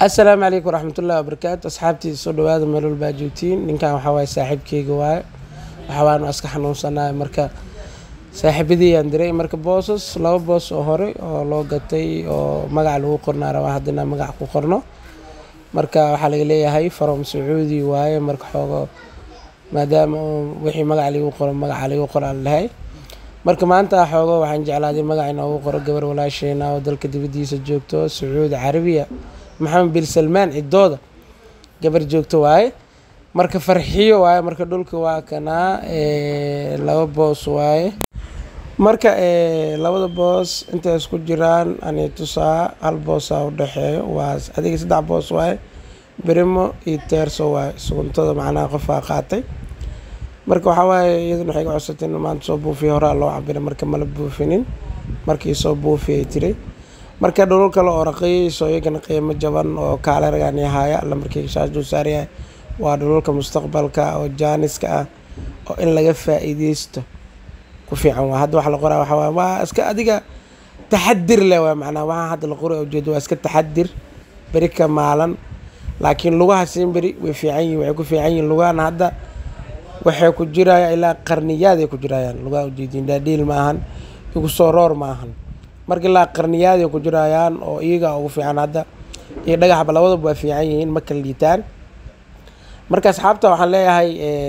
assalaamu calaykum waraxmatullahi wabarakaatu asxaabtii soo dhawaada meel walbaa joogtiin ninkan waxaa waaye saaxiibkeyga waaye waxawaanu iska xanuunsanahay marka saaxiibadii aan diray marka boosas laba boos oo hore oo loo gatay oo magac lagu qornaa rabaa haddana magac ku qorno marka waxaa laga leeyahay from sacuudi waaye marka xoogo maadaama uu wixii magac lagu qoro magaca lagu qoraa lahay marka maanta xoogo waxaan jeclaaday magac inoogu qoro gabar walaasheena oo dalka dibadiisa joogto sacuudi carabiya maxamed bin salmaan cidooda gabar joogto waaye marka farxiyo waaye marka dhulka waa kanaa laba boos waaye marka labada boos intay isku jiraan ani tusaa hal boosaa udhexeeyo waa adiga saddex boos waaye berimo iyo teerso waaye suguntada macnaha qofaa qaatay marka waxaa waaye iyaduna waxay ga codsatay in maanta soo buufiya horaa loo cabira marka mala buufinin markii soo buufiyay tiray marka dhulal kale oo raqiiso iyagana qiimo jaban oo kaale ragaan yahaaya alla markii shaas dul saaryahay waa dhulalka mustaqbalka oo jaaniska ah oo in laga faa-iideysto ku fiican waa hadda waxa la qoraa waxaa waaye waa iska adiga taxadir leh waa macnaha waxaa hadda la qoray ujeedo waa iska taxadir beri ka maalan laakiin lugaha siin beri way fiican yihin waxay ku fiican yihin lugahana hadda waxay ku jirayaan ilaa qarniyaaday ku jirayaan lugaha ujeediin dhaadhiil maahan igu soo roor maahan marka ilaa qarniyaaday ku jirayaan oo iyaga ugu fiican hadda iyo dhagaxba labadaba waa fiican yihiin ma kala liitaan marka asxaabta waxaan leeyahay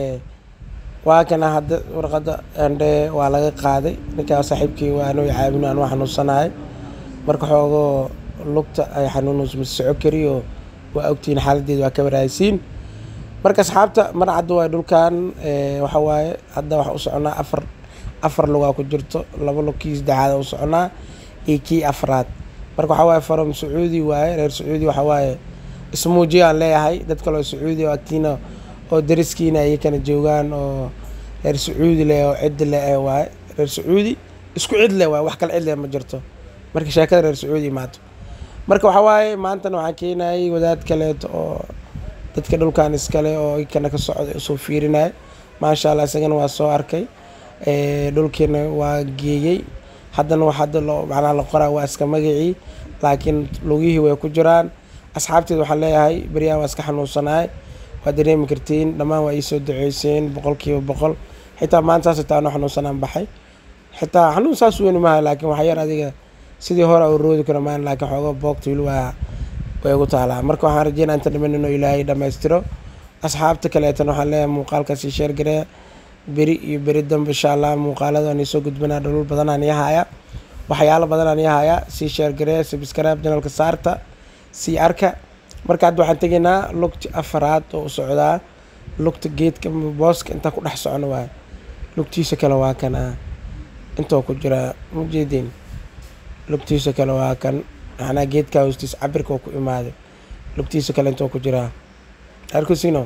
waa kana hadda warqada andhe waa laga qaaday ninkaa saaxiibkii waa anoo caabino aan waa xanuunsanahay marka xoogoo lugta ay xanuunuus ma soco kariyo waa ogtihiin xaaladeeda waa ka waraaysiin marka asxaabta mar cadda waay dhulkan waxa waaye hadda waxa u soconaa afar afar lugaa ku jirto laba lug kii saddexaada u soconaa iyo kii afraad marka waxaa waaye farom sacuudi waaye reer sacuudi waxaa waaye ismuujiya aan leeyahay dad kaleo sacuudi oo agtiina oo dariskiina iyakana joogaan oo reer sacuudi leh oo cid leh ee waaye reer sacuudi isku cid leh waaye wax kale cid leh ma jirto marka sheekada reer sacuudi imaato marka waxaa waaye maantana waxaa keenayay wadaad kaleeto oo dadka dhulkan iskale oo ikana ka socda usoo fiirinaya maasha allah isagana waa soo arkay dhulkiina waa geeyey haddana wax hadda loo macnaha la qoraa waa iska magacii laakiin lugihii way ku jiraan asxaabteed waxaan leeyahay beryahan waa iska xanuunsanahay waa dareemi kartiin dhammaan waa iisoo duceyseen boqol kiiba boqol xitaa maanta saas xitaa anoo xanuunsanaan baxay xitaa xanuun saas weyni maaha laakiin wax yar adiga sidii hore u roodi karo maan laakiin xoogo boogta wili waa way ugu taalaa marka waxaan rajeynaa inta dhiman inuu ilaahay dhammaystiro asxaabta kaleetan waxaan leeyahay muuqaalkaasi sheergaree beri iyo beri dambe insha allah muuqaaladaan soo gudbanaa dholol badanaan yahaaya waxyaalo badanaan yahaaya sii sheergaree subscribe janalka saarta sii arka marka hadda waxaan tegaynaa lugti afaraad oo u socdaa lugta geedka booska intaa ku dhex socno waay lugtiisa kale waa kan ah intoo ku jiraa majeedin lugtiisa kale waa kan macnaa geedkaa hoostiisa cabirka oo ku imaaday lugtiisa kale intoo ku jiraa arkusino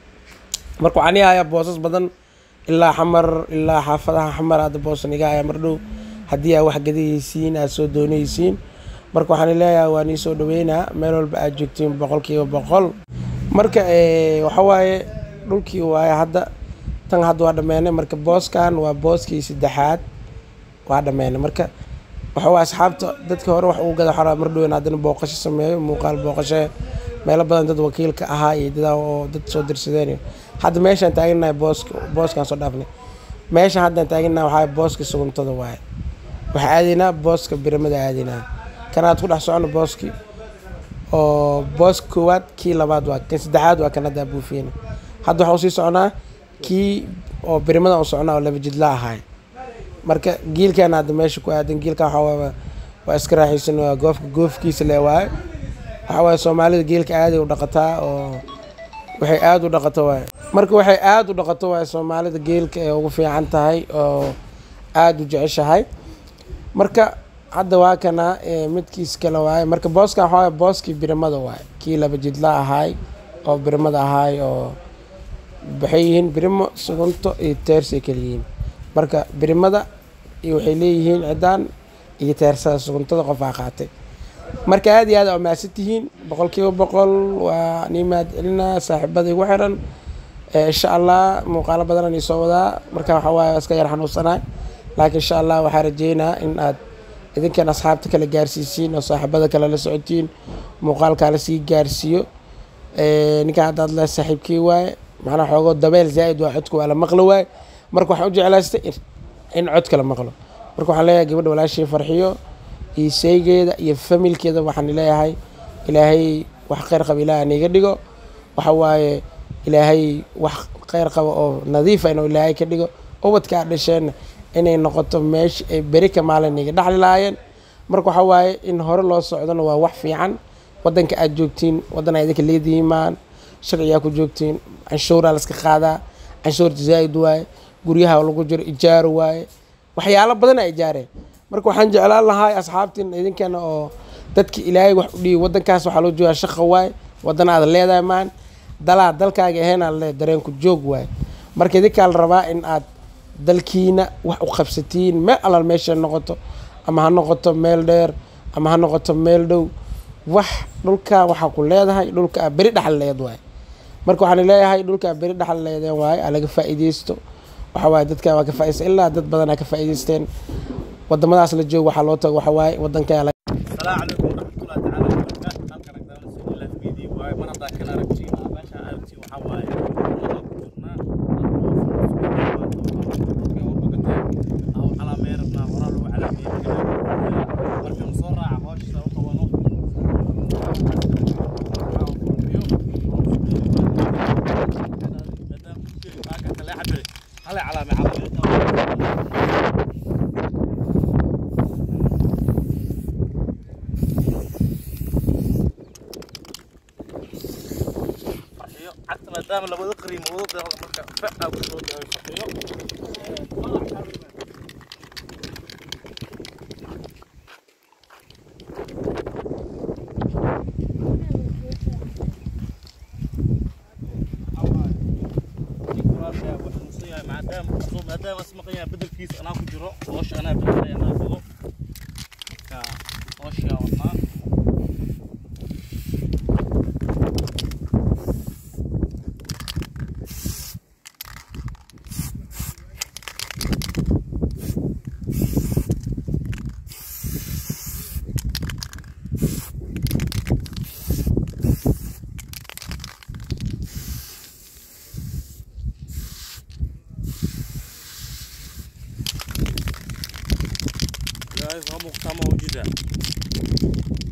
marka waxaan yahayaa boosas badan ilaa xamar ilaa xaafadaha xamar hadda boosan iga ayaa mardhow haddii aa wax gadahaysiin aad soo doonaysiin marka waxaan leeyahay waa nii soo dhaweynaa meel walba aad joogtiin boqol kiiba boqol marka waxa waaye dhulkii waaye hadda tan hadda waa dhameynay marka booskan waa booskii saddexaad waa dhameynay marka waxa waaye asxaabta dadka hore wax ugu gada xaraa mardhowen haddana booqasho sameeyo muuqaal booqashe meelo badan dad wakiilka ahaa iyo dadaa oo dad soo dirsadeen hadda meeshaan taaganahay booska booskaan soo dhaafnay meeshaan haddaan taaganahay waxaa booska suguntada waaye waxaa aadaynaa booska biramada aadaynaa kanaad ku dhex socono booski oo booska koowaad kii labaad waa kan saddexaad waa kan haddaa buufiyena hadda waxaa usii soconaa kii oo birimada u soconaa oo laba jidla ahaay marka giilkaana hadda meesha ku aadan giilka waxaa waa iska raaxaysan waa goofka goofkiisa le waaye waxaa waaye soomaalida geelka aaday u dhaqataa oo waxay aada u dhaqato waaye marka waxay aada u dhaqato waaye soomaalida geelka ee ugu fiican tahay oo aada u jeceshahay marka hadda waa kana midkiis kale waaye marka booskan waxaa waaye booskii birimada waaye kii laba jidla ahaay oo birimada ahaay oo waxay yihiin birimo sugunto iyo teersay kala yihiin marka birimada iyo waxay leeyihiin cidaan iyo teersada suguntada qofaa qaatay marka aada iyo aad aa mahadsan tihiin boqol kiiba boqol waa nii mahad celinaa saaxiibada igu xiran insha allah muuqaalo badanaan iisoo wadaa marka waxaa waaye iska yar xanuunsanahay laakiin insha allah waxaa rajeynaa in aad idinkan asxaabta kale gaarsiisiin oo saaxiibada kale la socotiin muuqaalkaa lasii gaarsiiyo ninkan haddaad le saaxiibkii waaye macnaha xoogoo dabeel zaa'id waa codka waa la maqlo waaye marka waxaan u jeclaystay in codka la maqlo marka waxaan leeyahay gabadha walaashii farxiyo iyo seygeeda iyo familkeeda waxaan leeyahay ilaahay wax kheyr qaba ilaah niga dhigo waxa waaye ilaahay wax kheyr qaba oo nadiifa inuu ilaahay ka dhigo ubadka aad dhasheenna inay noqoto meesha ay beri ka maalin niga dhaxli lahaayeen marka waxa waaye in hore loo socdona waa wax fiican wadanka aad joogtiin wadan aa idinka leedihimaan sharciyaa ku joogtiin canshuuraa laska qaadaa canshuurta zaa'id waaye guryaha lagu jiro ijaaro waaye waxyaalo badan aa ijaareen marka waxaan jeclaan lahaa asxaabtiin idinkana oo dadki ilaahay wax u dhiibi wadankaas waxaa loo joogaa shaqa waaye wadan aad leedahay maan dalaa dalkaaga ahayn aad leedahay dareenku joog waaye marka idinkaa la rabaa in aad dalkiina wax u qabsatiin meel alal meesha noqoto ama ha noqoto meel dheer ama ha noqoto meel dhow wax dhulkaa waxaa ku leedahay dhulka aa beri dhaxal leed waaye marka waxaan leeyahay dhulkaa beri dhaxal leedeen waaye aa laga faa'iideysto waxa waaye dadkaa waa ka faaideysta ilaa dad badan aa ka faa'iideysteen wadamadaas la joogo waxaa loo tago waxa waaye wadankaa السلام عليكم ورحمة الله تعالى وبركاته halkan agdaan soo ilaah video waaye mar haddaa kan aragtiin meesha aragtiin waxaa waaye laba ku jirnaa aw calaameerna horaa lagu calaameeyey markan soo raaca hawsha u qabano hale calaame calaame farxiyo cagta maadaama labada qariimood marka fa ku soo dhaway farxiyo maadaama maadaama ismaqaya bedelkiisa anaa ku jiro hoosha anaa bedelay anaa wado ka hoosha wadnaa guys waa muuqataa ma wajida